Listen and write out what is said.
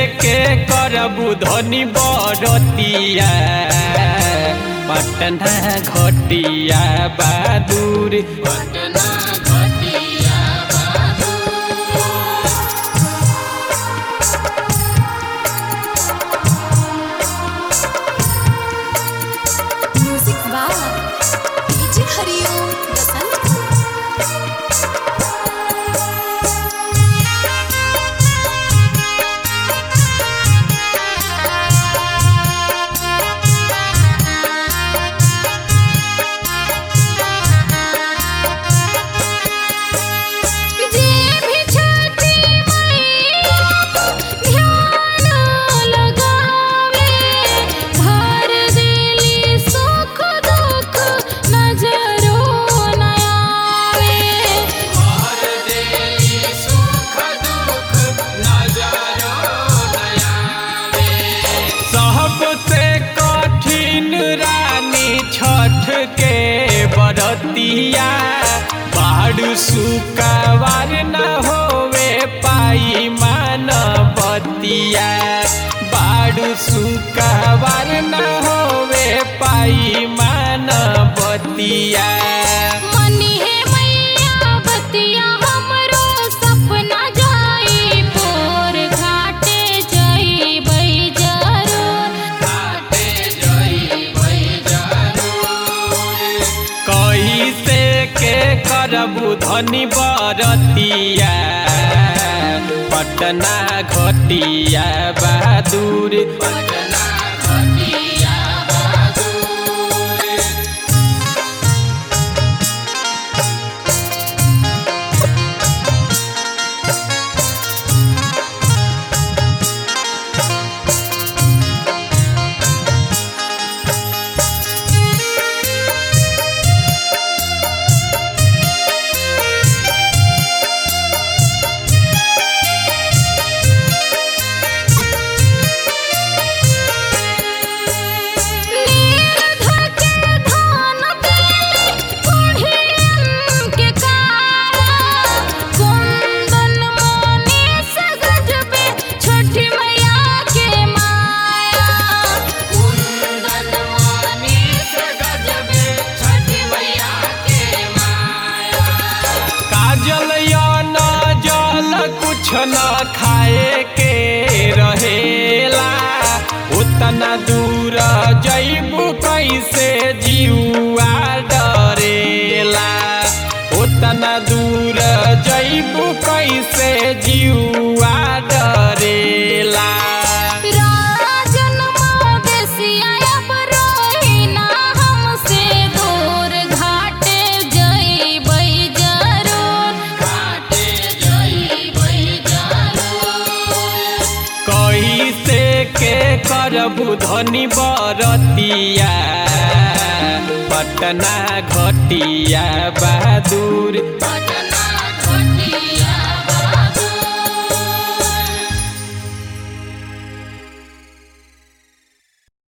के करबू धनी बरतिया पटना घटिया बहादुर पटना घटिया म्यूजिक वाह डीजे हरिओम बसंत जे भी छठी मैया ध्यान लगावे भर देली सुख दुख नजरो न आवे सबसे कठिन रानी छठ के बरतिया बाढ़ सुकावार न होवे पाई मान बतिया बाढ़ सुकावार न होवे पाई मान बतिया मनी है मैया बतिया हमरो सपना जाई पोर घाटे जाई बई जरूर कैसे के करबू धनी बरतिया पटना घटिया बहादुर पटना घटिया नीर धके धान देली कोढ़ियन के कारा कुंदन मोने सगजबे छठी मैया के माया कुंदन मानी से गजबे छठी मैया के माया काजल या न जल कुछ न खाए के रहेला उतना दूर जैबू कैसे जीवा डरेला उतना दूर जैबू कैसे जीवा डरेला राजन मदेसिया अब रोहिना हमसे दूर घाटे जइबै जरूर घाटे जई बई जरूर कैसे के करबू धनी बरतिया पटना घटिया बहादुर पटना